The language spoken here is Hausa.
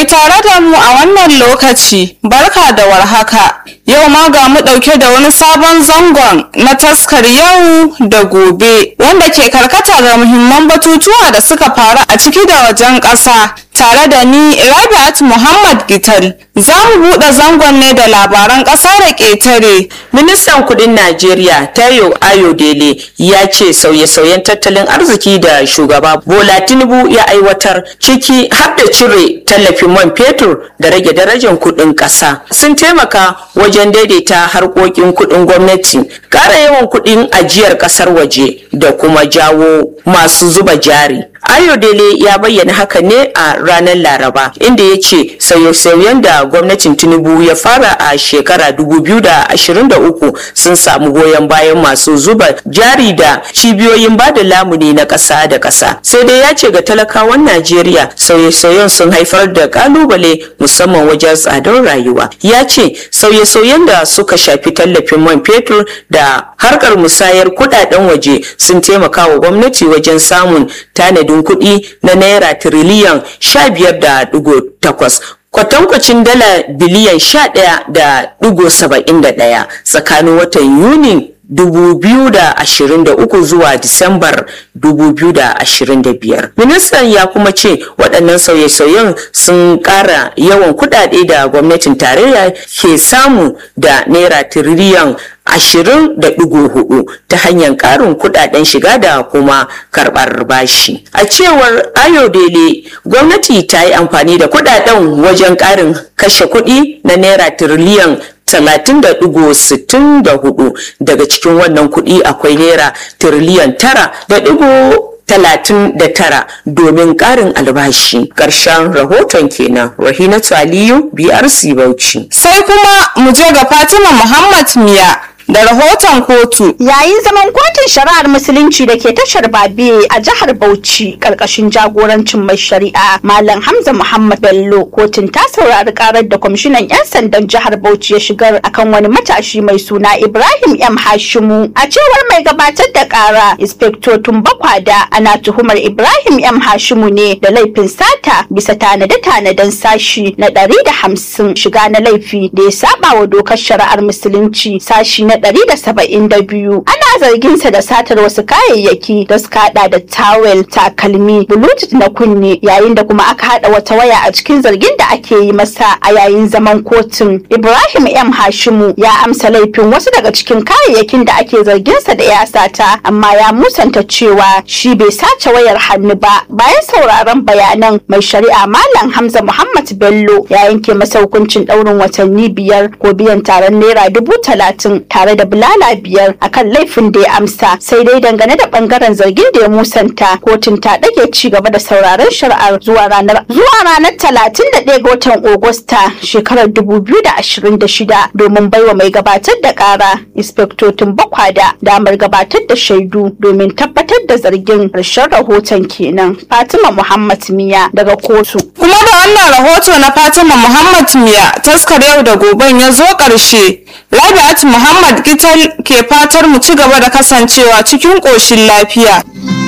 Mai tare da mu a wannan lokaci, barka da warhaka. Yau ma ga mu ɗauke da wani sabon zangon na taskar yau da gobe, wanda ke karkata ga muhimman batutuwa da suka faru a ciki da wajen ƙasa. Tare da ni Rabi'at Muhammad Gital, za mu buɗe zangon ne da labaran ƙasa da ƙetare. Ministan kudin Najeriya Tayo Ayodele ya ce sauye-sauyen tattalin arziki da shugaba Bola Tinubu ya aiwatar ciki har da cire tallafin man fetur da rage darajar kudin ƙasa sun taimaka wajen daidaita harkokin kudin gwamnati, ƙara yawan kudin ajiyar ƙasar waje da kuma jawo masu zuba jari. Ayodele ya bayyana haka ne a ranar Laraba inda ya ce sauye-sauyen da gwamnatin Tinubu ya fara a shekara 2023 sun samu goyon bayan masu zuba jari da cibiyoyin bada lamuni na ƙasa da ƙasa. Sai dai ya ce ga talakawan Najeriya sauye-sauyen sun haifar da kalubale musamman wajen tsadar rayuwa. Ya ce sauye-sauyen da suka shafi tallafin man fetur da harkar musayar kudaden waje sun taimaka wa gwamnati wajen samun tanadin kuɗi na naira tiriliyan sha biyar da ɗigo takwas kwatankwacin dala biliyan sha ɗaya da ɗigo saba'in da ɗaya tsakanin watan yuni 2023 zuwa Disambar 2025. Ministan ya kuma ce waɗannan sauye-sauyen sun ƙara yawan kuɗaɗe da gwamnatin tarayya ke samu da naira tiriliyan ashirin da ɗigo hudu ta hanyar ƙarin kuɗaɗen shiga da kuma karɓar bashi. A cewar Ayodele, gwamnati ta yi amfani da kuɗaɗen wajen ƙarin kashe kuɗi na naira tiriliyan talatin da ɗigo sittin da hudu daga cikin wannan kuɗi akwai naira tiriliyan tara da ɗigo talatin da tara domin ƙarin albashi ƙarshen rahoton kenan rahinatu aliyu brc bauchi Sai kuma mu je ga Fatima Muhammad Miya da rahoton kotu. Yayin zaman kotun shari'ar musulunci da ke tashar Babe a jihar Bauchi karkashin jagorancin mai shari'a Malam Hamza Muhammad Bello kotun ta saurari karar da kwamishinan 'yan sandan jihar Bauchi ya shigar akan wani matashi mai suna Ibrahim M Hashimu. A cewar mai gabatar da kara Inspector Tumbakwada ana tuhumar Ibrahim M Hashimu ne da laifin sata bisa tanade-tanaden sashi na ɗari da hamsin shiga na laifi da ya saba wa dokar shari'ar musulunci sashi na 172 ana zargin sa da satar wasu kayayyaki da suka hada da tawel takalmi bluetooth na kunne yayin da kuma aka hada wata waya a cikin zargin da ake yi masa a yayin zaman kotun ibrahim m hashimu ya amsa laifin wasu daga cikin kayayyakin da ake zargin sa da ya sata amma ya musanta cewa shi bai sace wayar hannu ba bayan sauraron bayanan mai shari'a malam hamza muhammad bello ya yanke masa hukuncin daurin watanni biyar ko biyan taron naira dubu talatin tare da bulala biyar akan laifin da ya amsa sai dai dangane da bangaren zargin da ya musanta kotun ta dage ci gaba da sauraron shari'ar zuwa ranar zuwa ranar talatin da ɗaya ga watan Agusta shekarar dubu biyu da ashirin da shida domin baiwa mai gabatar da ƙara inspektotin bakwada damar gabatar da shaidu domin tabbatar da zargin ƙarshen rahoton kenan Fatima Muhammad Miya daga kotu. Kuma da wannan rahoto na Fatima Muhammad Miya taskar yau da goben ya zo ƙarshe. Rabi'at Muhammad Gital ke fatar mu ci gaba da kasancewa cikin ƙoshin lafiya.